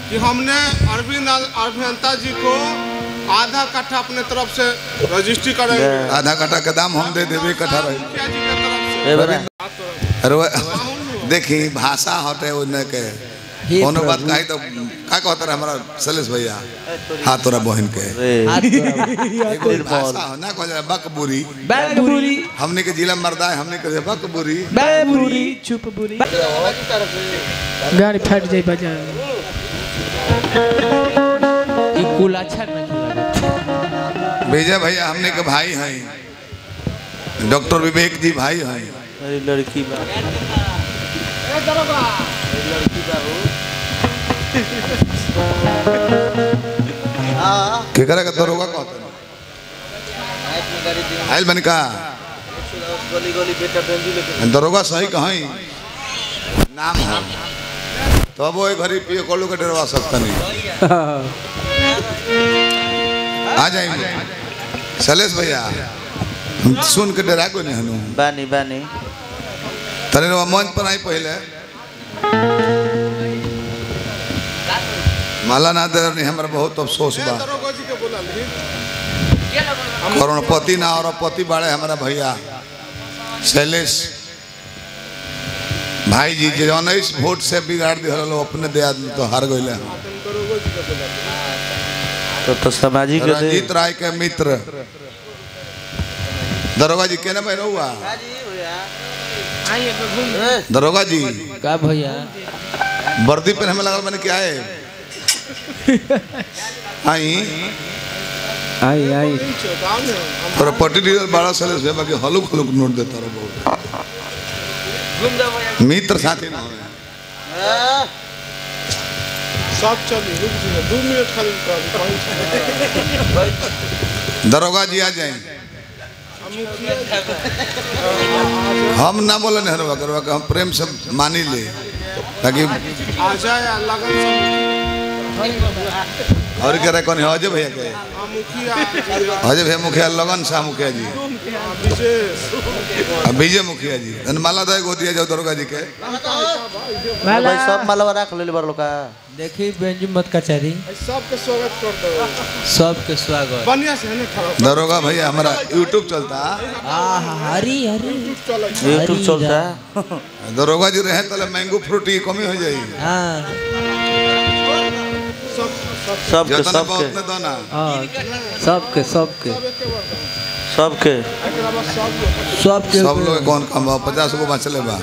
कि हमने अरविंद अभियंता जी को आधा कट्ठा अपने तरफ से रजिस्ट्री करेंगे आधा कट्ठा के दाम हम दे देवे कट्ठा रही मुखिया जी के तरफ से ए बड़ा अरे वो- देखी भाषा हटे उन्हें के कोनो बात कही तो का कहता रहे हमारा सलेश भैया हाँ तोरा बहन के रे एगो भाषा हो ना कह बकबुरी बैगबुरी हमने के जिला मर्दा है हमने के बकबुरी बैगबुरी चुप बुरी गाड़ी फट जाई बजा ई कुल अच्छा नहीं लगा विजय भैया हमने के भाई हैं डॉक्टर विवेक जी भाई हैं अरे लड़की बा केकरा के दरोगा कहते हैं आइल बन का गली गली बेटा बेंजू लेके दरोगा सही कहीं नाम है तो अब वो एक घड़ी पिए कोलू के डरवा सकता नहीं आ जाएंगे सलेश भैया हम सुन के डरा को नहीं हनु बानी बानी तने रवा मंच पर आई पहले माला ना दे नहीं हमारा बहुत अफसोस बा दरोगा जी के बोला ली करोड़पति ना और पति बाड़े हमारा भैया शैलेश भाई जी जो उन्नीस वोट से बिगाड़ दिया लोग अपने दे आदमी तो हार गए तो तो सामाजिक दे रंजीत राय के मित्र दरोगा जी केने में रहुआ दरोगा जी का भैया वर्दी पे हमें लगल मैंने क्या है आई आई आई गाँव में हम और पट्टी डीलर बड़ा सलेश भैया बाकी हलुक हलुक नोट देता रहो बहुत मित्र साथी ना हो सब चली रुक जी दो मिनट खाली कर पहुंच दरोगा जी आ जाए हम ना बोले नेहरू करवा के हम प्रेम से मानी ले ताकि आ जाए आ लगन से और कह रहे कौन है अजय भैया के आ मुखिया जी, अजय भैया मुखिया लगन शाह मुखिया जी आ विशेष और विजय मुखिया जी धन माला दे गो दिया जाओ दरोगा जी के भाई सब मालवा रख ले बार लोका देखी बेंजू मत कचहरी सबके स्वागत कर दो सबके स्वागत बढ़िया से है ना खड़ा दरोगा भैया हमारा यूट्यूब चलता आहा हरी हरी चलो यूट्यूब चलता दरोगा जी रहे तले मैंगो फ्रूटी की कमी हो जाएगी हाँ सब सब सबके जितना बहुत सबके ने दोना हाँ सबके सबके सबके एकरा बाद सब लोग सबके सब लोग कौन कम बा पचास गो बचले बा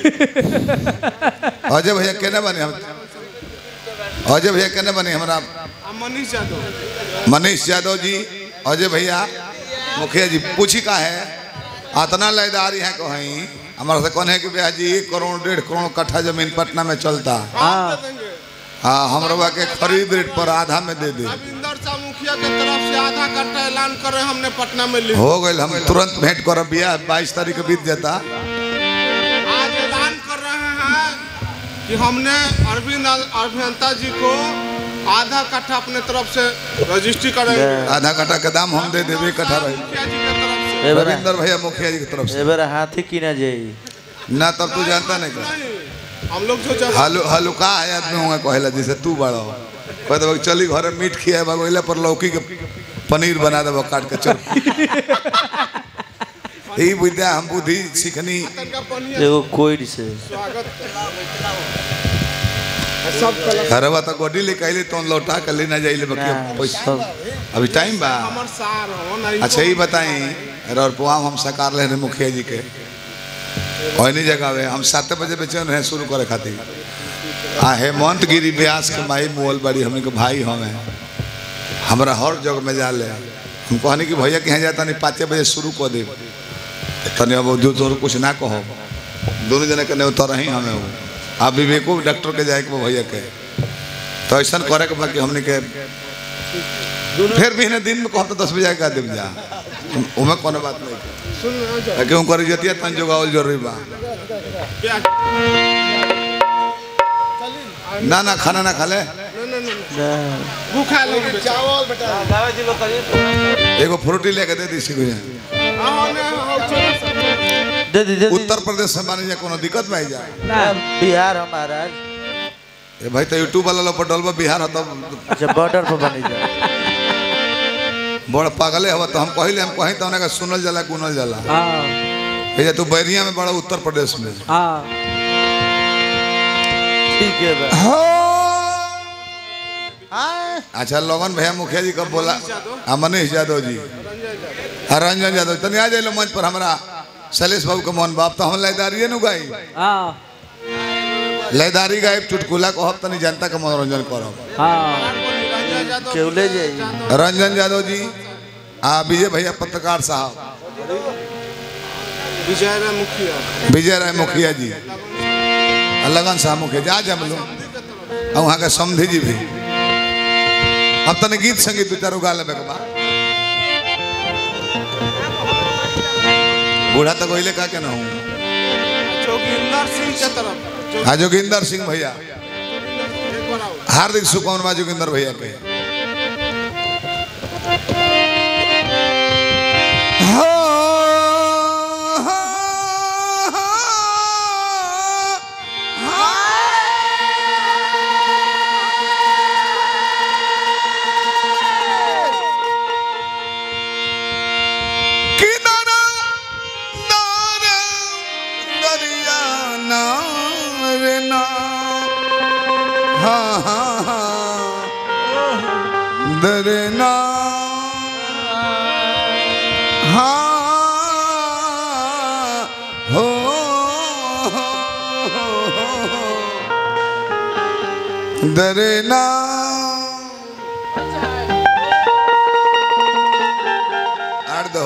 अजय भैया केने बने हम अजय भैया केने बने हमरा आ मनीष यादव मनीष यादव जी अजय भैया मुखिया जी पूछी का है अतना लयदारी है कहीं हमारा से कौन है कि भैया जी एक करोड़ डेढ़ करोड़ कट्ठा जमीन पटना में चलता हम दे देंगे हाँ हम रवा के खरीद रेट पर आधा में दे दे रविंदर शाह मुखिया के तरफ से आधा कट्टा ऐलान कर रहे हैं हमने पटना में लिख हो गए हम तुरंत भेंट करब बिया बाईस तारीख के बीत जाता आज ऐलान कर रहे हैं कि हमने अरविंद अभियंता जी को आधा कट्ठा अपने तरफ से रजिस्ट्री करेंगे आधा कट्ठा के दाम हम दे देवे कट्ठा रही मुखिया जी के तरफ से ए बेरा रविंदर भैया मुखिया जी की तरफ से ए बेरा हाथी की ना जाई ना तब तू जानता नहीं का नहीं हम लोग जो जब हलु हलुका है आदमी होंगे कहला जैसे तू बड़ा हो कह देबो कि चली घर मीट खिया बगोइला पर लौकी के पनीर बना देबो काट के चल ई विद्या हम बुद्धि सीखनी तनका पनिया एगो कोई से स्वागत सब कलर घरवा तो गोडी ले कहले तो लौटा के लेना जाइले बाकी अब पैसा अभी टाइम बा हमर सार हो नहीं अच्छा ये बताई और पुआम हम सकार ले रहे मुखिया जी के ओहनी जगह में हम सात बजे बेचन रहे शुरू करे खातिर आ हेमंत गिरी व्यास के माई मोल बड़ी हमने के भाई हमें हमरा हर जगह में जा ले हम कहनी कि भैया कहीं जाता नहीं पाँचे बजे शुरू कर दे तनी अब जो तो कुछ ना कहो दोनों जने के नहीं उतर ही हमें वो आप विवेको डॉक्टर के जाए के बा भैया के तो ऐसा करे के बाकी हमने के फिर भी दिन में कहता दस बजे का देव जा उमें कोनो बात नहीं सुन आ जाओ क्यों कर जतिया तन जोगावल जरूरी बा प्याज ना ना खाना ना खा ले नहीं नहीं नहीं भूखा लोग चावल बेटा एगो फ्रूटी लेके दे दी सिको आओ ना आओ चलो दे दे दे दे। उत्तर प्रदेश से मानी जा कोनो दिक्कत भाई जा ना, बिहार हमारा ए भाई तो यूट्यूब वाला लोग पर डलबा बिहार हो तब अच्छा बॉर्डर पर बनी जा बड़ पागले हवा तो हम कहले हम कहीं तो उनका सुनल जाला गुनल जाला हाँ ये तू बैरिया में बड़ा उत्तर प्रदेश में हाँ ठीक है बा हाँ अच्छा लगन भैया मुखिया जी कब बोला हाँ मनीष यादव जी हाँ रंजन यादव तनी आ जाइलो मंच पर हमारा शैलेश बाबू के मोहन बाप तो हम लयदारिये नु गाई हाँ लयदारी गायब चुटकुला कहब तनी जनता के मनोरंजन करब हाँ केवले जाई रंजन यादव जी आ विजय भैया पत्रकार साहब विजय राय मुखिया विजय राय मुखिया जी आ लगन साहब मुखिया जी आज हम लोग और वहाँ के समधी जी भी अब तने गीत संगीत दू चारो गा लेबे के बा बूढ़ा तो कोइले का के ना हूँ जोगिंदर सिंह के तरफ जो हाँ जोगिंदर सिंह भैया एक बार आओ हार्दिक शुभकामना जोगिंदर भैया के किनारा नारे दरिया नारे ना हाँ हाँ हाँ दरना हाँ हो दरना आड़ दो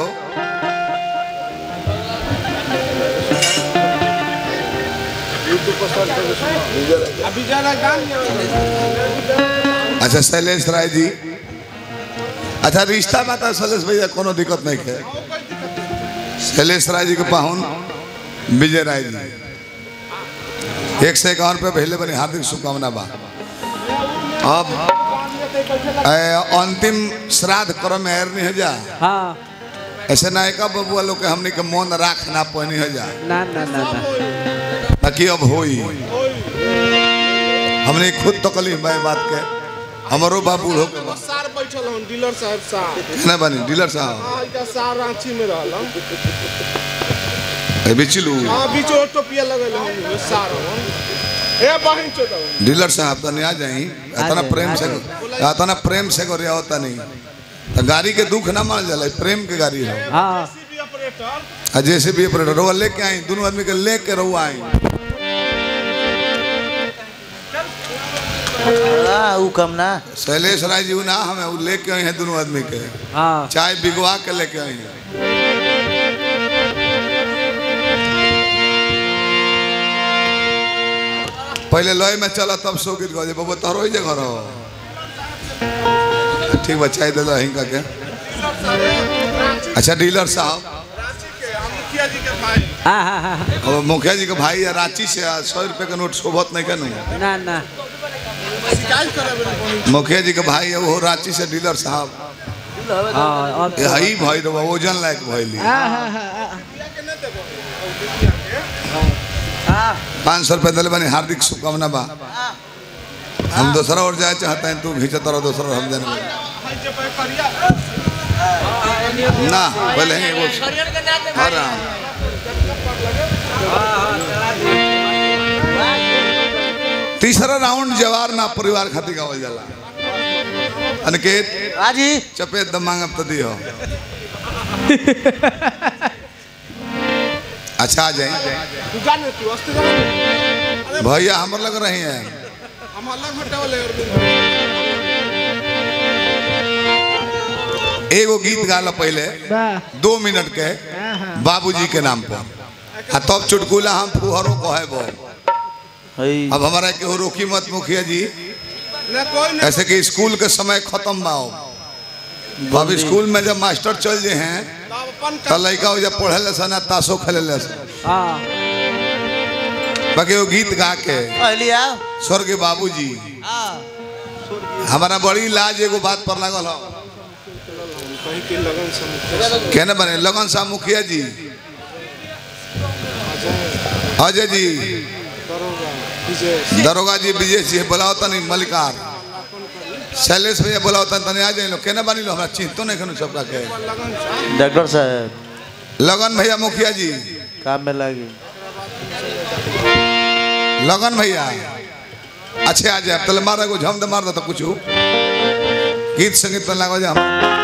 अब विजय राय गान अच्छा शैलेश राय जी अच्छा रिश्ता में तो शैलेश भैया कोनो दिक्कत नहीं है शैलेश राय जी के पाहुन विजय राय जी एक सौ इक्यावन रुपये पहले बनी हार्दिक शुभकामना बा अब ए, अंतिम श्राद्ध क्रम में एर नहीं हो जा हाँ ऐसे नायका बबुआ लोग के हमने के मन राख ना पहनी हो जा ना ना ना ना ताकि अब होई हमने खुद तकलीफ मैं बात के हमारो बाबू हो के बा। सार बैठल हन डीलर साहब साहब ना बनी डीलर साहब हाँ इनका सार रांची में रहल ए बिचिलू हाँ बीच टोपिया लगल हन ये सार हन ए बहिन चोदव डीलर साहब तनी आ जाई इतना जाए, प्रेम से इतना प्रेम से करे होता नहीं तो गाड़ी के दुख ना मान जाला प्रेम के गाड़ी है हाँ सीबी ऑपरेटर आ जैसे भी ऑपरेटर वो लेके आई दोनों आदमी के लेके रहुआ आई हाँ ऊ कम ना शैलेश राय जी ना हमें वो लेके आई हैं दोनों आदमी के हाँ चाय बिगवा के लेके आई हैं पहले लय में चला तब सो गीत गजे बाबू तोहरो ही जगह रहो ठीक बा चाय दे दो हिंका के अच्छा डीलर साहब रांची के हम मुखिया जी के भाई हाँ हाँ हाँ हाँ। अब मुखिया जी के भाई या रांची से आ, सौ रुपये का नोट शोभत नहीं कनू ना ना शिकायत करे बहिन मुखिया जी के भाई है वो रांची से डीलर साहब हाँ अब ये हई भाई रहो वजन लायक भैली हाँ हाँ हाँ हाँ पाँच सौ रुपये दिले बनी हार्दिक शुभकामना बा हम दूसरा और जाए चाहते हैं तू घींचे तरह दूसरा हम जाने लगे। भाई जे पे करिया ना पहले ही वो हाँ राम। तीसरा राउंड जवार ना परिवार खातिर गावल जाला अनिकेत आजी चपेट द मांगब तो दियो अच्छा आ जाए तू जाने तू अस्ते जाने भैया हमर लग रही हैं हम अलग हटे वाले एगो गीत गाला पहले वाह दो मिनट के बाबूजी के नाम पर आ तब चुटकुला हम फुहरो कहे बो हई अब हमारा केहू रोकी मत मुखिया जी ना कोई नहीं ऐसे कि स्कूल के समय खत्म बा अब स्कूल में जब मास्टर चल जे हैं तब अपन तो लड़का हो जब पढ़े ले सन आ ताशो खेले ले सन हाँ बाकी वो गीत गा के अली आओ स्वर्गीय बाबूजी हमारा बड़ी लाज एगो बात पर लागल हो कहीं के लगन से मुखिया कहने बने लगन साहब मुखिया जी अजय जी करोगा विजय दरोगा जी विजय जी बुलाओ तनी मलिकार शैलेश भैया बुलाओ तनी तनी आ जाइलो केना बानी लो हमरा चिंतो नहीं खनु सबका के लगन सा डॉक्टर साहब लगन भैया मुखिया जी काम में लगी लगन भैया अच्छे आ जाए तले मार को झम दे मार दो तो कुछ गीत संगीत में लागो जा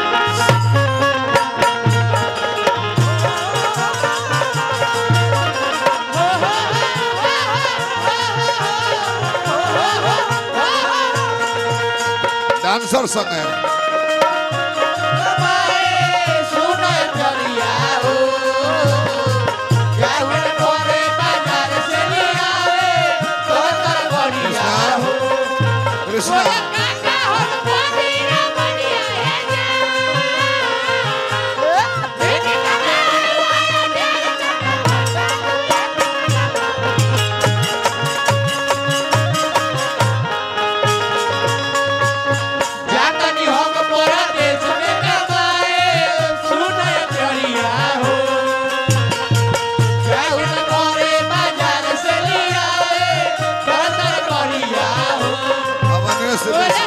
डांसर संग है कृष्णा भवनिया से बेसी।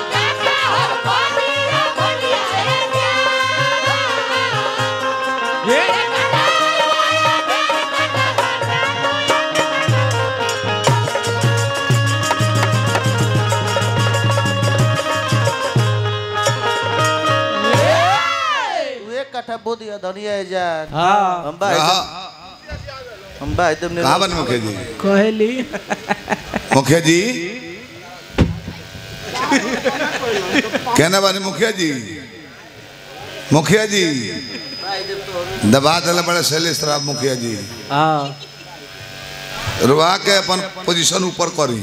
तू एक कट्ठा बो दिया धनिया है जान हाँ हम भाई रहा हम भाई तुमने कहाँ बने मुखिया जी कहली मुखिया जी कहना बानी मुखिया जी मुखिया जी दबा दिल बड़े शैलेश राव मुखिया जी हाँ रुआ के अपन पोजीशन ऊपर करी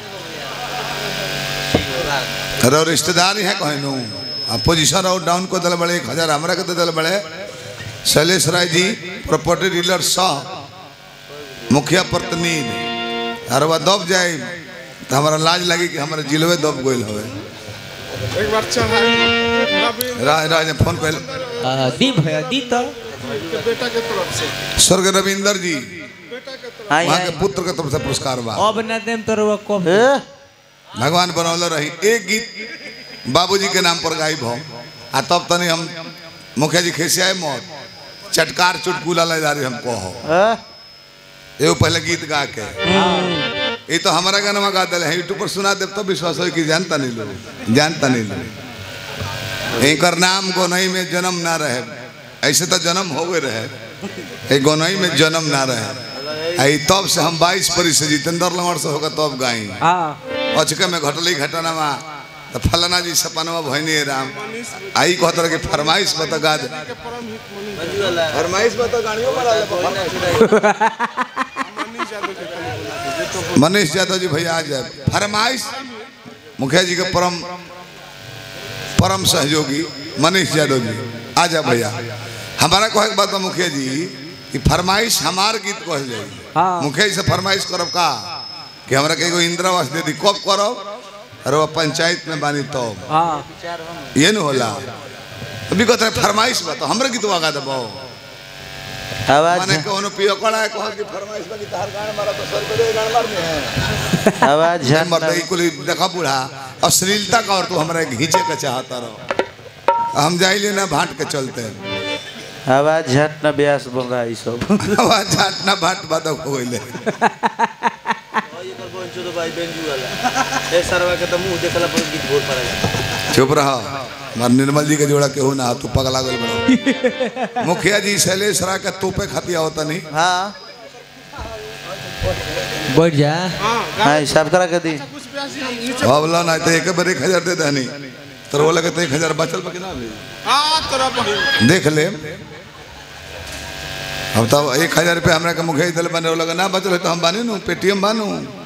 रो रिश्तेदार है कहनू आ पोजीशन और डाउन को दिल बड़े एक हजार हमरा के तो दिल बड़े शैलेश राय जी प्रॉपर्टी डीलर सह मुखिया प्रतिनिधि और वह दब जाए तो हमारा लाज लगी कि हमारे जिलवे दब गोल हवे एक बार चढ़ा रवि राज राज ने फोन कर आ, दी भैया दी तो के बेटा के तरफ से स्वर्ग रविंदर जी बेटा के तरफ हाँ वहाँ के पुत्र के तरफ से पुरस्कार बा अब न देम तो रुआ कब ए भगवान बनौले रही एक गीत बाबूजी के नाम पर गायब हो आ तब तनी हम मुखिया जी खिसियाए मौत चटकार चुटकुला ले जा रही हमको हो ए एगो पहले गीत गा के ये तो हमारा गाना गा दिले हैं यूट्यूब पर सुना देव तो विश्वास हो कि जानता नहीं लोग जानता नहीं लोग एकर नाम गोनई में जन्म ना रहे ऐसे तो जन्म हो गए रहे ए गोनई में जन्म ना रहे आई तब से हम 22 परी से जितेंद्र लंगड़ से होगा तब गाई हाँ अचके में घटली घटना में तो फलाना जी सपनवा भैनी राम आई कहत रहे कि फरमाइश बता गा दे के परम हित मनीष फरमाइश बता गाड़ियों बना मनीष यादव के कल बोला जे तो मनीष यादव जी भैया आ जाए फरमाइश मुखिया जी के परम परम सहयोगी मनीष यादव जी आ जा भैया हमारा कहे के बात बा मुखिया जी कि फरमाइश हमार गीत कह जाए हाँ। मुखिया जी से फरमाइश करब का कि हमरा के एगो इंदिरावास दे दी कब करब अरे वो पंचायत में बानी तब हाँ ये न होला अभी कहते हैं फरमाइश बा तो हमरे गीत गा देबो आवाज माने कोनो पियो कड़ा है कहत कि फरमाइश बा कि तहर गाना मारा तो सर पे गाना मार में है आवाज जन झन मर्द कुल देखा बूढ़ा अश्लीलता का और तू हमरा घींचे के चाहता रहो हम जाइले ना भाट के चलते आवाज झट न ब्यास बन रहा है सब आवाज झाट ना भाट बादक हो गइले चुप रहो मार निर्मल जी के जोड़ा केहू ना तू पगला गल बड़ा मुखिया जी शैलेश रा के तोपे खातिया होता नहीं हाँ बैठ जा हां हाँ हिसाब करा के दी कुछ प्यासी हम नीचे बाबला ना तो एक बार एक हजार दे देनी तो वो लगे तो एक हजार बचल बा कि ना भी हां तेरा बहिन देख ले अब तब एक हजार रुपये हमरा के मुखिया दिल बने लगा ना बचल है तो हम बानी नु पेटीएम बानू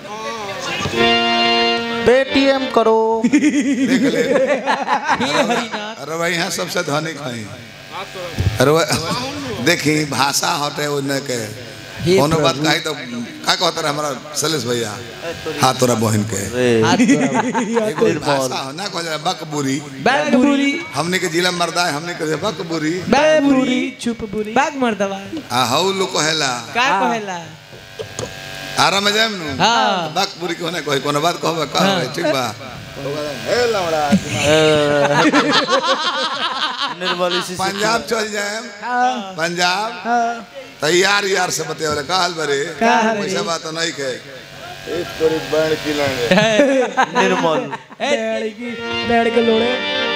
पेटीएम करो देख ले हे हरिनाथ अरे भाई यहाँ सबसे धनिक है हां तेरा अरे वह- देखी भाषा हटे उन्हें के हे कोनो बात प्रभु। कही तो का कहता रहे हमारा सलेश भैया हाँ तोरा बहन के रे हाथ तोड़ा। एगो भाषा हो ना कह बकबुरी बैग बुरी हमने के जिला मर्दा है हमने के बकबुरी बैग बुरी चुप बुरी बैग मर दवा आ हऊ लोग कहेला का कहेला आराम में जाए नु हाँ। बाक पूरी कोने कोई कोनो बात कहबे कहबे ठीक बा हे लवड़ा निर्मल इसी से- पंजाब चल जाए पंजाब तैयार यार से बतेवले कहल बरे का हरे? पैसा बात नहीं के निर्मल बैठ की बैठ के लोड़े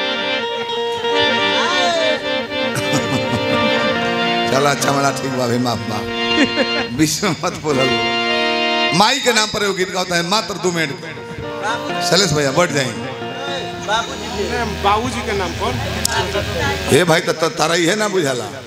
चला अच्छा मला ठीक बा भी माफ बा बीच में मत बोलल माई के नाम पर एगो गीत गाता है मात्र दो मिनट शैलेश भैया बढ़ जाएंगे बाबूजी के नाम पर हे भाई तो तारा ही है ना बुझाला